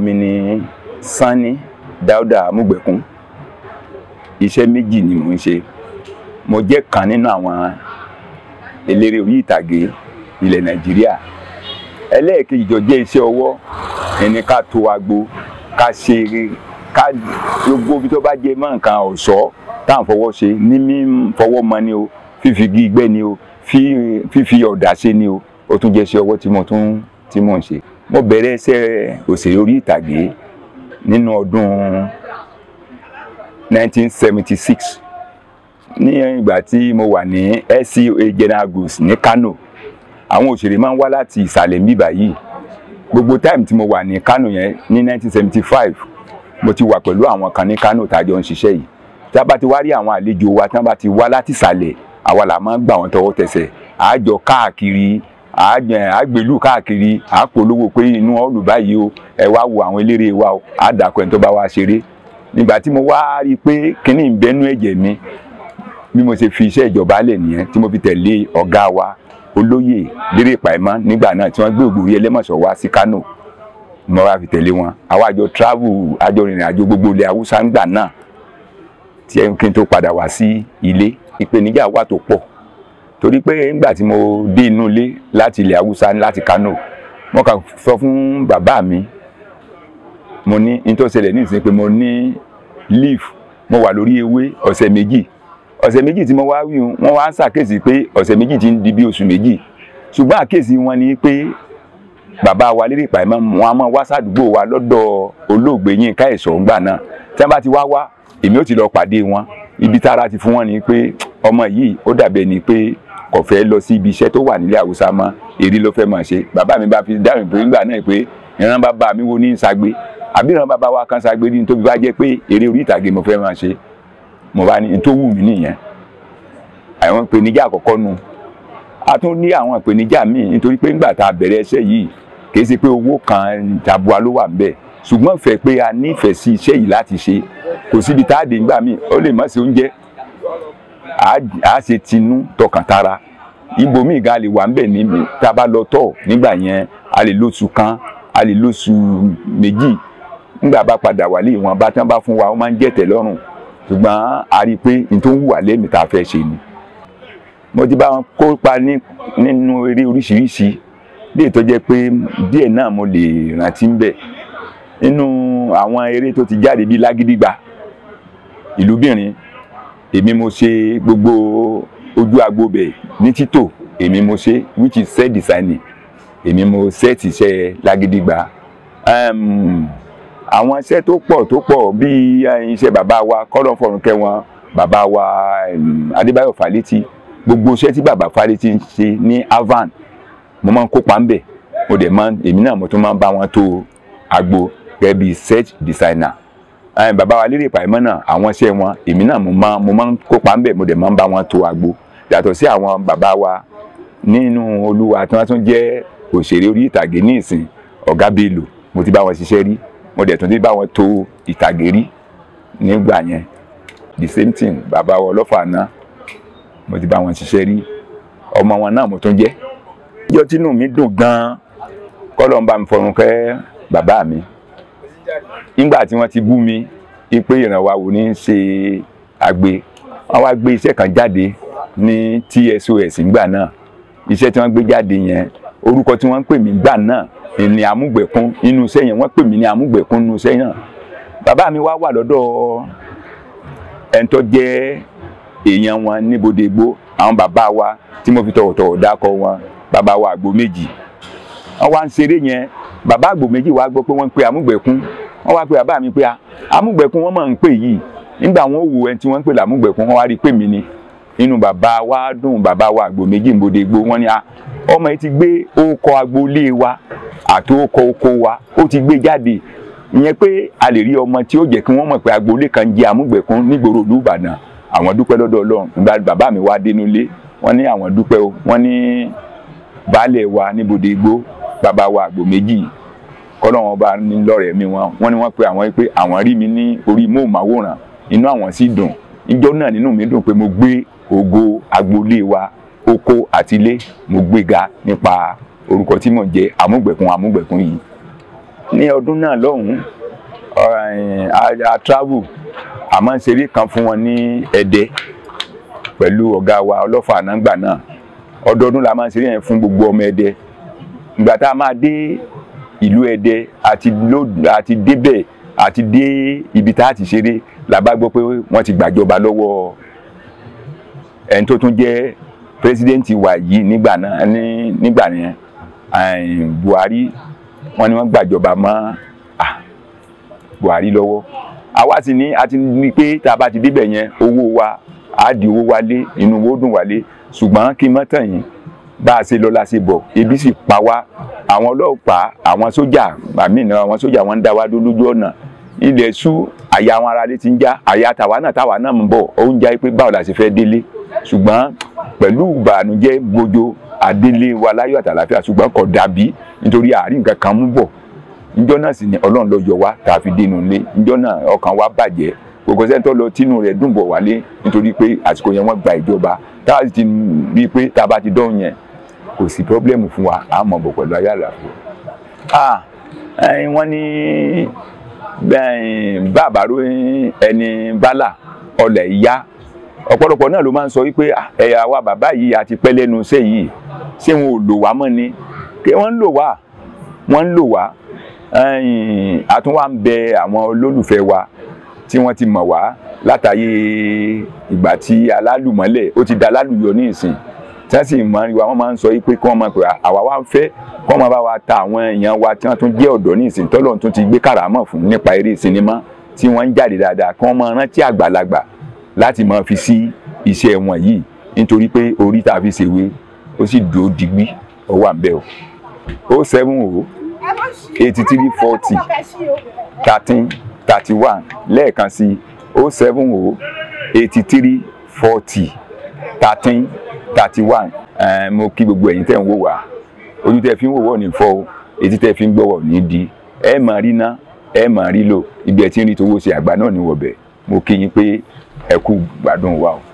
mi ni Sanni Dáúdà Amúgbẹ̀kún iṣẹ́ méjì ni mò ń ṣe mo jẹ́ kan nínú àwọn eléré orí ìtàgé ilẹ̀ Nàìjíríà ẹlẹ́ẹ̀kejì jọ jẹ́ iṣẹ́ ọwọ́ ẹni ká to agbo ká ṣe ká gbogbo ibi tó bá jẹ mọ́ nǹkan ọ̀ṣọ́ tá à ń fọwọ́ ṣe ní mí fọwọ́ mọ ni o fífi igi gbẹ́ ni o fífi ọ̀dà ṣe ni o ó tún jẹ́ iṣẹ́ ọwọ́ tí mo tún tí mò ń ṣe mo bẹ̀rẹ̀ iṣẹ́ òṣèré orí ìtàgé nínú ọdún 1976 ní ìgbà tí mo wà ní SCOA General Goods ní Kano àwọn òṣèré máa ń wá láti ìsàlẹ̀ mbíbà yìí gbogbo time tí mo wà ní Kano yẹn ní 1975 mo ti wà pẹ̀lú àwọn kan ní Kano tá a jọ ń ṣiṣẹ́ yìí tí a bá ti wá rí àwọn àlejò wa tí wọ́n bá ti wá láti ìsàlẹ̀ àwa là máa ń gbà wọ́n tọwọ́ tẹsẹ̀ àjọ káàkiri àgbèlú káàkiri àpolówó pé inú ọ̀lù báyìí o ẹ wá wo àwọn eléré wa o àdàkọ ẹni tó bá wá ṣeré nígbà tí mo wá rí i pé kíní ń bẹnu ẹ̀jẹ̀ mi bí mo ṣe fi iṣẹ́ ìjọba lẹ̀ nìyẹn tí mo fi tẹ̀lé ọ̀gá wa olóyè lérè pàìmọ́ nígbà náà tí wọ́n gbé ògbórí ẹlẹ́mọ̀ṣọ́ wá sí Kánò mo wá fi tẹ̀lé wọn àwa àjọ travel àjọ rìnrìn àjò gbogbo ilẹ̀ haúsá ńgbà náà tí ẹ kí n tó padà wá sí ilé ìpèníjà wà tó pọ̀ torí pé nígbà tí mo dé inú ilé láti ilẹ̀ haúsá láti Kánò mo kàn sọ fún bàbá mi mo ní n tó ṣẹlẹ̀ ní ìsìn pé mo ní leaf mo wà lórí ewé ọ̀sẹ̀ méjì ọ̀sẹ̀ méjì tí mo wá wí wọ́n wá ń ṣàkíyèsí pé ọ̀sẹ̀ méjì ti ń di bí oṣù méjì ṣùgbọ́n àkíyèsí wọn ni pé bàbá wa lérè pàìmọ́ wọn a máa wá sádùúgbò wa lọ́dọ̀ olóògbé Yínká Ẹ̀ṣọ́ ńgbà náà tí wọ́n bá ti wá wá èmi ò ti lọ pàdé wọn ibi tára ti fún wọn ni pé ọmọ yìí ó dàbẹ̀ ni pé kò fẹ́ lọ sí ibi iṣẹ́ tó wà nílẹ̀ Haúsá mọ́ èrí ló fẹ́ máa ṣe bàbá mi bá fi dáhùn pé nígbà náà pé ìran bàbá mi wo ní sagbe àbí ìran bàbá wa kan sagbe ní tóbi bá jẹ́ pé eré orí ìtàgé mo fẹ́ máa ṣe mo bá ní tó wù mí nìyẹn àwọn ìpèníjà àkọ́kọ́ nu a tún ní àwọn ìpèníjà míì nítorí pé nígbà tá a bẹ̀rẹ̀ iṣẹ́ yìí kì í ṣe pé owó kan tabua ló wà ńbẹ̀ ṣùgbọ́n fẹ́ pé a nífẹ̀ẹ́ sí iṣẹ́ yìí láti ṣe kò síbi tá a dé nígbà míì ó lè má ṣe oúnjẹ a ṣe tinú tọkàntara ibòmíì gan a lè wà ńbẹ̀ níbi tá a bá lọ tọ̀ nígbà yẹn a lè lóṣù kan a lè lóṣù méjì nígbà bá padà wálé ìwọ̀n bá tán bá fún wa ó máa ń jẹ́ tẹ́lọ́rùn ṣùgbọ́n a rí i pé n tó ń wù wá lẹ́mìí tá a fẹ́ ṣe ni mo ti bá wọn kópa nínú eré oríṣiríṣi léè tó jẹ́ pé díẹ̀ náà mo lè rántí ń bẹ̀ nínú àwọn eré tó ti jáde bíi lágídígba ìlúbìnrin èmi mo ṣe gbogbo ojú agbo bẹ̀ ní títò èmi mo ṣe which is set designing èmi mo set iṣẹ́ lágídígba àwọn iṣẹ́ tó pọ̀ tó pọ̀ bíi iṣẹ́ bàbá wa kọ́lọ́ fọ̀rùnkẹ́ wọn bàbá wa Adébáyọ̀ Fálétí gbogbo iṣẹ́ tí bàbá Fálétí ń ṣe ní Avan mo máa ń kópa ń bẹ̀ mo dẹ̀ máa èmi náà mo tún máa ń bá wọn tó agbo gẹ́gẹ́ bíi set designer ẹn bàbá wa lérè pàìmọ́ náà àwọn iṣẹ́ wọn èmi náà mo máa mo máa ń kópa ń bẹ̀ mo dẹ̀ máa ń bá wọn tó agbo yàtọ̀ sí àwọn bàbá wa nínú olúwa tí wọ́n tún jẹ́ òṣèré orí ìtàgé ní ìsìn ọ̀gá Bello mo ti bá wọn ṣiṣẹ́ rí mo dẹ̀ tún ti bá wọn tó ìtàgé rí nígbà yẹn the same thing bàbá wa ọlọ́fà náà mo ti bá wọn ṣiṣẹ́ rí ọmọ wọn náà mo tún jẹ́ ìjọ tínú mi dùn gan-an kọ́lọ́ ń bá mi fọrùn kẹ́ bàbá mi nígbà tí wọ́n ti bú mi pé ìrànwá wò ní í ṣe àgbè wọ́n wá gbé iṣẹ́ kan jáde ní TSOS nígbà náà iṣẹ́ tí wọ́n gbé jáde yẹn orúkọ tí wọ́n ń pè mí gbà náà ní amúgbẹ̀kún nínú iṣẹ́ yẹn wọ́n pè mí ní amúgbẹ̀kún nínú iṣẹ́ yẹn bàbá mi wá wà lọ́dọ̀ ẹni tó jẹ́ èèyàn wọn níbodègbó àwọn bàbá wa tí mo fi tọ̀wọ̀tọ̀wọ̀ dákọ̀ wọn bàbá wa àgbò méjì wọ́n wá ń ṣeré yẹn bàbá àgbò méjì wá gbọ́ pé wọ́n ń pe amúgbẹ̀kún wọ́n wá pe bàbá mi pé amúgbẹ̀kún wọ́n máa ń pè yìí nígbà wọn ò wo ẹni tí wọ́n ń pè lámúgbẹ̀kún wọ́n wá rí i pé mi ni inú bàbá wa dùn bàbá wa àgbò méjì ń bodè gbó wọ́n ní ọmọ yìí ti gbé orúkọ agboolé wa àti orúkọ oko wa ó ti gbé jáde ìyẹn pé a lè rí ọmọ tí ó jẹ́ kí wọ́n mọ̀ pé agboolé kan jẹ́ amúgbẹ̀kún nígboro ìlú Ìbàdàn àwọn dúpẹ́ lọ́dọ̀ Ọlọ́run nígbà bàbá mi wá dénú ilé wọ́n ní àwọn dúpẹ́ o wọ́n ní baálẹ̀ wa níbodè gbó bàbá wa àgbò méjì kọ́lọ́wọ́n bá ní lọ́rẹ̀ẹ́ mi wọn wọ́n ní wọ́n pe àwọn pé àwọn rí mi ní orí móhùnmáwòrán inú àwọn sì dùn ìjọ náà nínú mi dùn pé mo gbé ògo agboolé wa oko àtilé mo gbéga nípa orúkọ tí mò ń jẹ́ amúgbẹ̀kún amúgbẹ̀kún yìí ní ọdún náà lọ́hùn-ún a travel àmọ́ ń ṣeré kan fún wọn ní Ẹdẹ pẹ̀lú ọ̀gá wa ọlọ́fà ànágbà náà ọdọọdún la máa ń ṣeré yẹn fún gbogbo ọmọ Ẹdẹ ìgbà tá a máa dé ìlú Ẹdẹ àti àti débẹ̀ àti dé ibi tá a ti ṣeré la bá gbọ́ pé wọ́n ti gbàjọba lọ́wọ́ ẹni tó tún jẹ́ pírẹsidẹ́ǹtì wa yìí nígbà náà ní nígbà yẹn Buhari wọ́n ní wọ́n gbàjọba mọ́ Buhari lọ́wọ́ àwa sì ní a ti ní pé tá a bá ti débẹ̀ yẹn owó wa á di owó wálé inú owó dùn wálé ṣùgbọ́n kí n mọ́ tàn yín bá a ṣe lọ la ṣe bọ̀ ebi sì pa wá àwọn ọlọ́pàá àwọn sójà àmì náà àwọn sójà wọn ń dá wa dó lójú ọ̀nà ilẹ̀ ṣú àyà àwọn aráalé ti ń já àyà tàwa náà táwa náà ń bọ̀ ó ń já pé báwo la ṣe fẹ́ délé ṣùgbọ́n pẹ̀lú ìbànújẹ́ gbójó adélé wa láyọ̀ àtàlàfíà ṣùgbọ́n kò dàbí nítorí àárín nǹkan kan mú bọ̀ níjọ́ náà sì ni ọlọ́run ló yọ wá tá a fi dénú ilé níjọ́ náà ọkàn wa bàjẹ́ gbogbo sẹ́ńtọ́ lọ tínú rẹ̀ dùn bọ̀ wálé nítorí pé àsìkò yẹn wọ́n gba ìjọba tá a sì ti rí i pé tá a bá ti dán yẹn kò sí pọ́blẹ́mù fún wa à mọ̀ bọ̀ pẹ̀lú ayé àlàáfíà. wọ́n ní bàbá ró ẹni bálà ọlẹ̀ ìyá ọ̀pọ̀lọpọ̀ náà ló máa ń sọ wípé ẹ̀yà wa bàbá yìí àti pẹ́ lẹ́nu iṣẹ́ yìí ṣé wọn ò lò wá mọ́ ni kí wọ́n ń lò wá wọ́n ń lò wá àtúnwá ń bẹ àwọn olólùfẹ́ wa tí wọ́n ti mọ̀ wá látàyè ìgbà tí alálùmọ́lẹ̀ ó ti da alálùyọ ní ìsìn tí wọ́n sì mọ̀ wá wọ́n máa ń sọ pé kí wọ́n máa pè àwa wá ń fẹ́ kí wọ́n máa bá wa ta àwọn èèyàn wa tí wọ́n tún jẹ́ ọ̀dọ́ ní ìsìn tọ́lọ̀ tún ti gbé kàràmọ̀ fún nípa eré sinimá tí wọ́n ń jáde dáadáa kí wọ́n máa rántí àgbàlagbà láti máa fi sí iṣẹ́ wọn yìí nítorí pé orí tá a fi ṣèwé ó sì dúró digbí ó wà ń bẹ̀ o o seven o eighty three forty thirteen thirty one lẹ́ẹ̀kan sí o seven o eighty three forty thirteen thirty one mo kí gbogbo ẹ̀yin tẹ́ ń wò wá ojú tẹ́ fi ń wò wọ́ ní fọ́ o etí tẹ́ fi ń gbọ́wọ́ ní di ẹ máa rí ná ẹ máa rí lò ibi ẹ ti ń rí tówó ṣe àgbà náà ní wọ̀bẹ̀ mo kí yín pé ẹ kú gbádùn wa o.